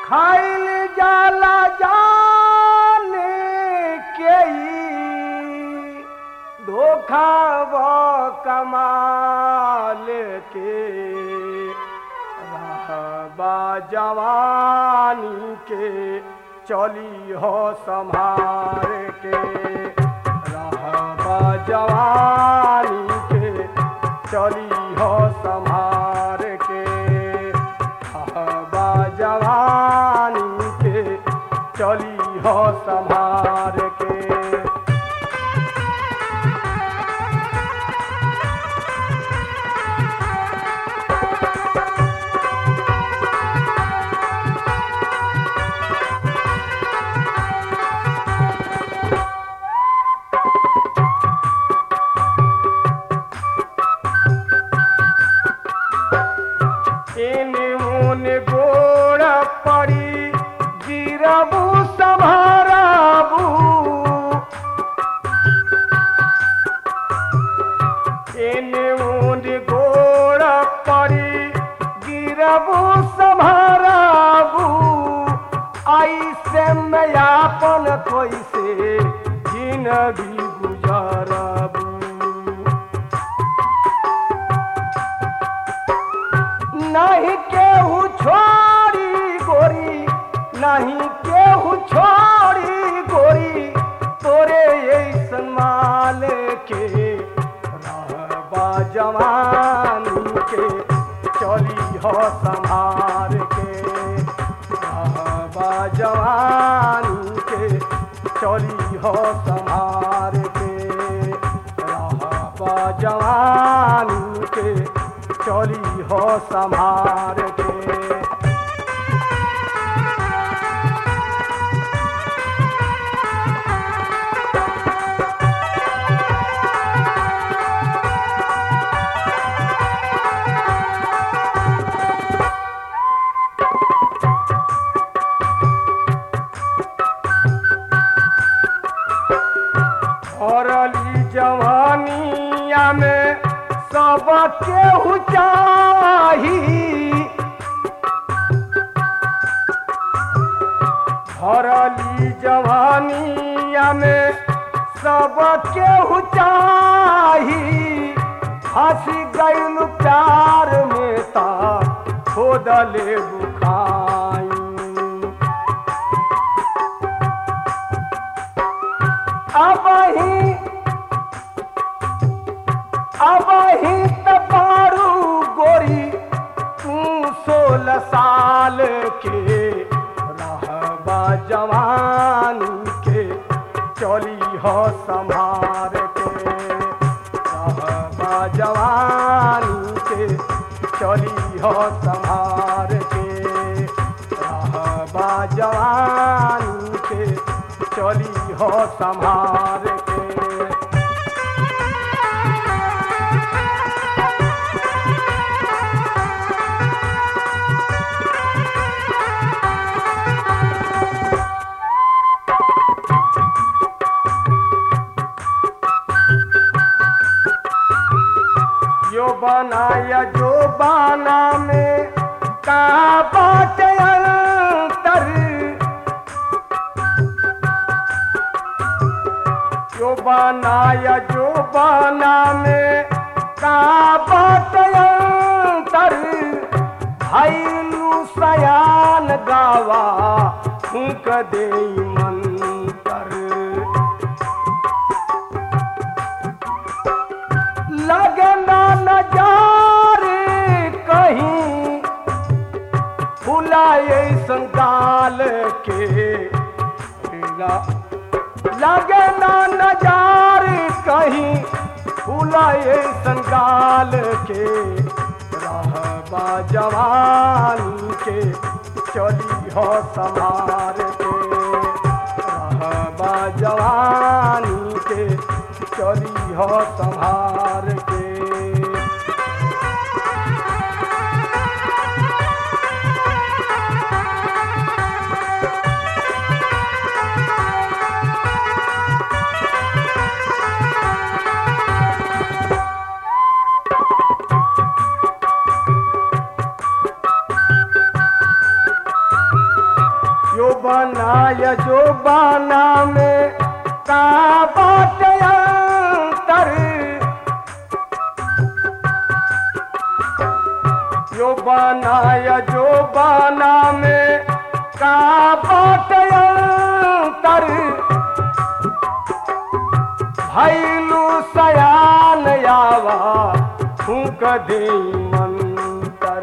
खाइल जाला जाने के ई धोखा व कमाल के रहबा जवानी के चली हो संभार के रहबा जवानी के चली हो संभार के रहबा जवानी के चली हो संभार के एने ओने गोड़ पड़ी गिरबू संभारबू एने ओने गोड़ पड़ी गिरबू संभारबू आई से मैं आपन कैसे जिंदगी गुजारबू नहीं केहू छोड़ी गोरी नहीं केहू छोड़ी गोरी तोरे ऐसन माल के रहबा जवानी के चली हो संभार के रहबा जवानी के चली हो संभार के रहबा जवानी के चली हो संभार के भरली जवानिया में सब केहू चाही भरली जवानिया में सब केहू चाही हंसी गैल प्यार में ता खोदले बुखाई अब ही अब ही तबारू गोरी तू सोलह साल के रहबा जवानी के चली हो संभार के रहबा जवानी के चली हो संभार के रहबा जवानी के चली हो संभार के यो बनाया जो बाना में का बात अंतर जो बनाया जो बाना में का बात अंतर भैलू सयान गावा फूक दे मंतर लगना नजारे कहीं फुलाए संगाल के लगना नजारे कहीं फुलाए संगाल के रहबा जवानी के चली हो समार के रहबा जवानी के चली हो संभार के बनाय जो बाना में का बाट अंतर यो बनाय जो बाना में का बाट अंतर भैलू सयान यावा फूक दी मंतर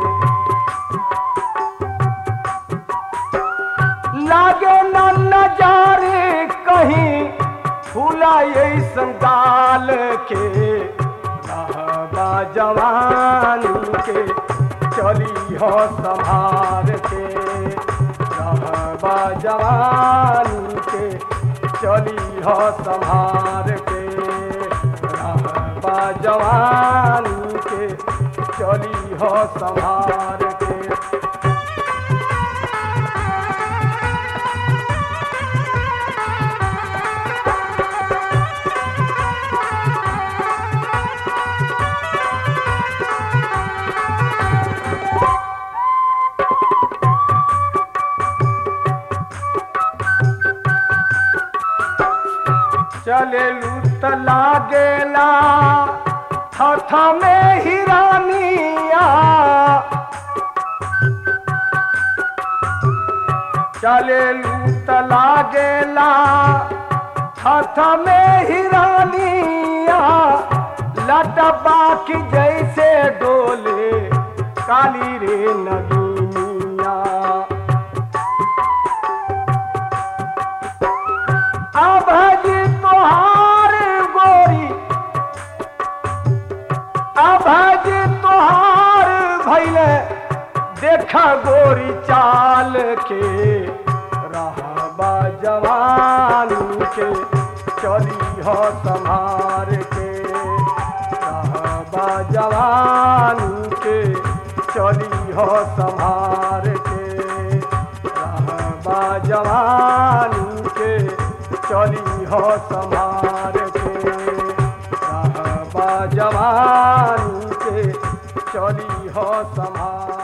लागे न नजारे कहीं फूला ऐसन गाल के रहबा जवानी के चली हो संभार के रहबा जवानी के चली हो संभार के रहबा जवानी के चली हो संभार के चले लूट लागेला हथ में हिरानिया चले लूट लागेला हथ में हिरानिया लटबा की जैसे डोले काली रे नगीनिया अभज तोहार गोरी अभज तोहार भैले देखा गोरी चाल के रहबा जवानी के चली हो संभार के रहबा जवानी के चली हो संभार के रहबा जवानी के चली हो संभार के रहबा जवानी के चली हो संभार